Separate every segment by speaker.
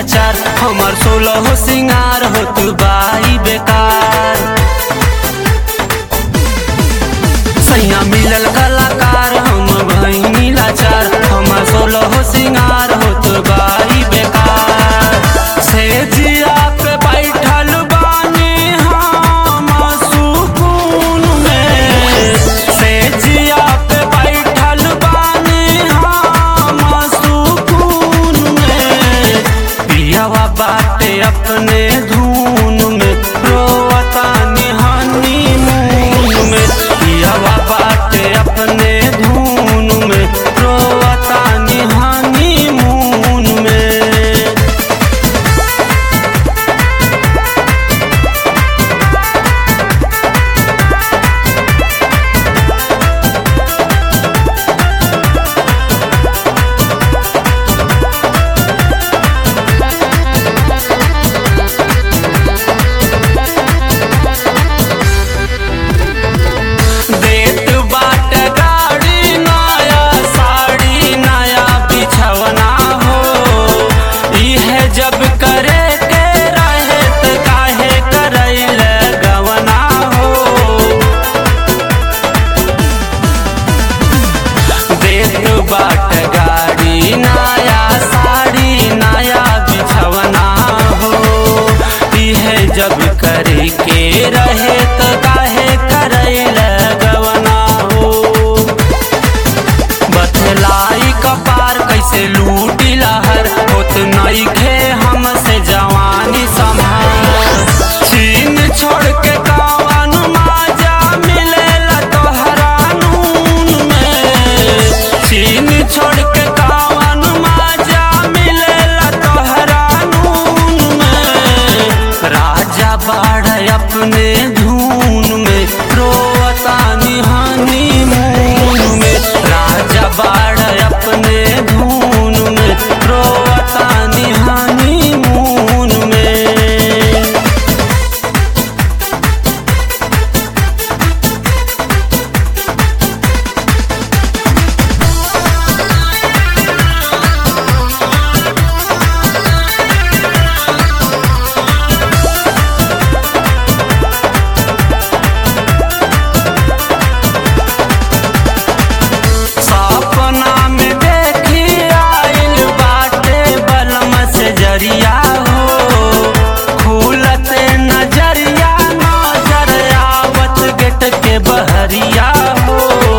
Speaker 1: लाचार हमार सोलह सिंगार होत बाई बेकार सैया मिलल कलाकार हम भैनी लाचार हमार सोलह सिंगार होत बाई बेकार से जिया पे बैठल बानी हम सुकून में से जिया पे बैठल बानी हम सुकून में पियावा बाटे अपने धुन में रोवता निहानी मून में पियावा बाटे अपने धुन में रोवता निहानी मून में देत बाट गाड़ी नया साड़ी नया बिछवना हो इहे जब करे के रहे त काहे करैल गवना हो देत बाट गाड़ी नया साड़ी नया बिछवना हो इहे जब करे के रहे त काहे करैल गवना हो बतलाई कपार कैसे लूटी लहर होत नइखे हमसे जवानी संभार चीन छोड़ के कावन माजा मिलेला तोहरा नून में चीन छोड़ के कावन माजा मिलेला तोहरा नून में राजा बाढ़ अपने धून में रोवता निहानी मून में राजा बाढ़ अपने धून में रोवता निहानी मून में सपना में देखी आइल बाटे बलम से जरिया हो खुलते नजरिया नजर आवत गेट के बहरिया हो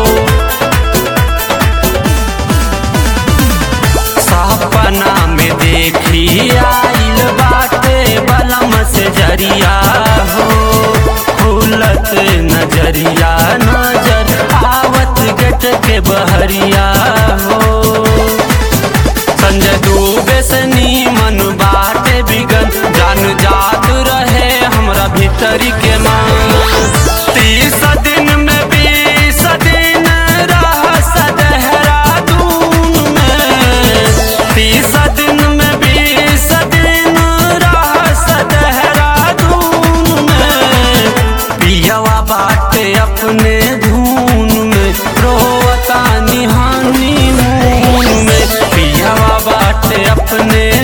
Speaker 1: सपना में देखी आइल बाटे बलम से जरिया हो खुलत नजरिया नजर आवत गेट के बहरिया हो संजय डूबे से नीमन बाटे बिगन जान जात रहे हमरा भीतरी के मान तीस दिन में बीस दिन रह देहरादून में तीस दिन में बीस दिन रह देहरादून में पियावा बाटे अपने धून में रोवता निहानी मून में पियावा बाटे अपने